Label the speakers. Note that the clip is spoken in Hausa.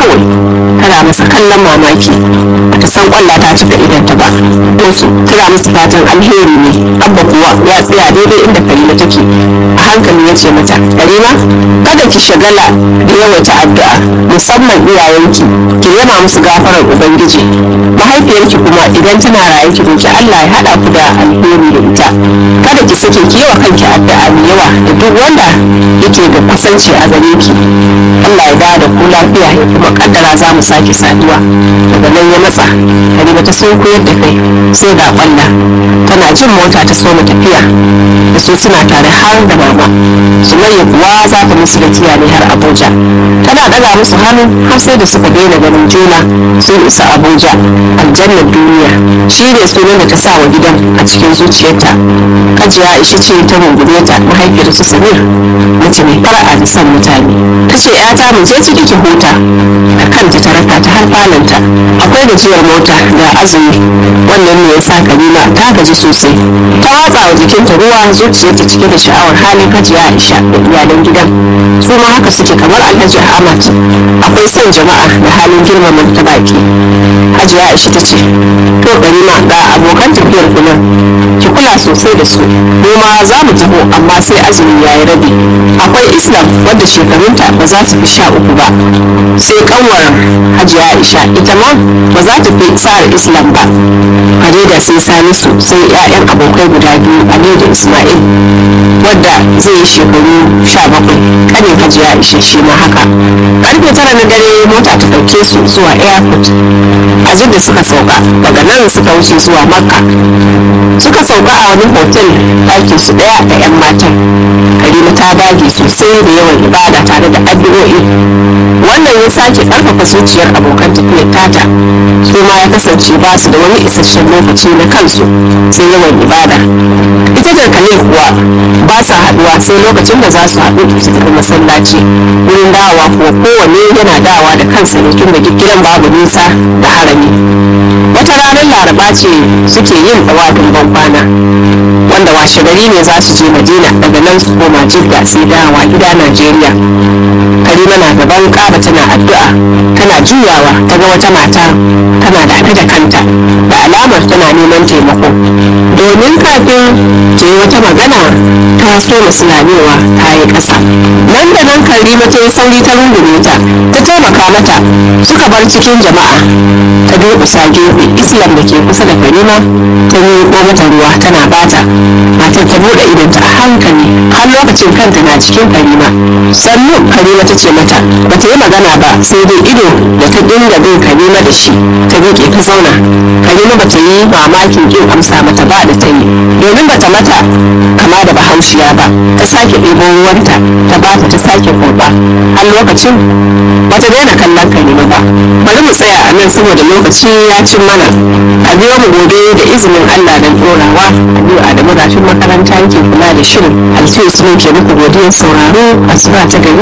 Speaker 1: kawai tana masa kallon mamaki bata san kwalla ta cika idanta ba su tana masa fatan alheri ne abba kuwa ya tsaya daidai inda karima take a hankali ya ce mata karima kada ki shagala da yawaita addu'a musamman iyayenki ki yana musu gafarar ubangiji mahaifiyarki kuma idan tana raye ki roki Allah ya hada ku da alheri da ita kada ki sake ki yawa kanki addu'a mai yawa da duk wanda yake da kusanci a gare ki Allah ya dawo da ku lafiya ya kuma kaddara za mu sake saduwa daga nan ya matsa Halima ta sun koyar da kai sai ga kwalla tana jin mota ta soma tafiya da su suna tare har da mama Sumayya kuwa za ta musu da ne har Abuja tana daga musu hannu har sai da suka daina ganin juna sun isa Abuja aljannar duniya shi ne sunan da ta sa wa gidan a cikin zuciyarta Hajiya Aisha ce ta rungume ta mahaifiyar su Samir mace mai fara'a da son mutane ta ce ‘yata mu je ciki ki huta da kanta ta raka ta har falonta akwai gajiyar mota da azumi wannan ne ya sa Kalima ta gaji sosai ta watsa wa jikinta ruwa zuciyarta cike da sha'awar halin Hajiya Aisha da iyalan gidan su ma haka suke kamar Alhaji Ahmad akwai son jama'a da halin girmama ta baki Hajiya Aisha ta ce to Kalima ga abokan tafiyar ku nan ki kula sosai da su mu ma za mu taho amma sai azumi ya yi rabi akwai islam wadda shekarunta ba za su fi sha uku ba sai kanwar hajiya aisha ita ma ba za ta fi tsara islam ba da sai salisu sai 'ya'yan abokai guda biyu aliyu da ismail wadda zai yi shekaru sha bakwai kanin hajiya aisha shi ma haka karfe tara na dare mota ta ɗauke su zuwa airport a da suka sauka daga nan suka wuce zuwa makka suka sauka a wani hotel ɗakin su ɗaya da 'yan matan karima ta dage sosai da yawan ibada tare da addu'o'i wannan ya sake ƙarfafa zuciyar abokan tafiyar tata su ma ya kasance ba su da wani isasshen lokaci na kansu sai yawan ibada ita da kale kuwa ba sa haɗuwa sai lokacin da za su haɗu su tafi masallaci wurin dawowa kuwa kowanne yana dawa da kansa ne tun da gidan babu nisa da harami wata ranar laraba ce suke yin ɗawadin ban kwana wanda washe gari ne za su je madina daga nan su koma jidda sai dawa gida najeriya karima na gaban kaba tana addu'a tana juyawa ta ga wata mata tana dafe da kanta da alamar tana neman taimako domin kafin ta yi wata magana ta so musulmanewa ta yi ƙasa nan da nan karima ta yi sauri ta rungume ta ta taimaka mata suka bar cikin jama'a ta durƙusa gefe islam da ke kusa da karima ta miƙo mata ruwa tana bata matar ta buɗe idonta a hankali har lokacin kanta na cikin karima sannu karima ta ce mata ba ta yi magana ba sai dai ido da ta dinga bin karima da shi ta miƙe ta zauna karima ba ta yi mamakin ƙin amsa mata ba da ta yi domin ba ta mata kama da bahaushiya ba ta sake ɗebo ruwanta ta bata ta sake kurɓa har lokacin ba ta daina kallon karima ba bari mu tsaya a nan saboda lokaci ya cin mana a biyo mu gobe da izinin Allah don ɗorawa Aliyu Adamu rafin makaranta yake kula da shirin Altu Usman ke muku godiyar sauraro asuba ta gari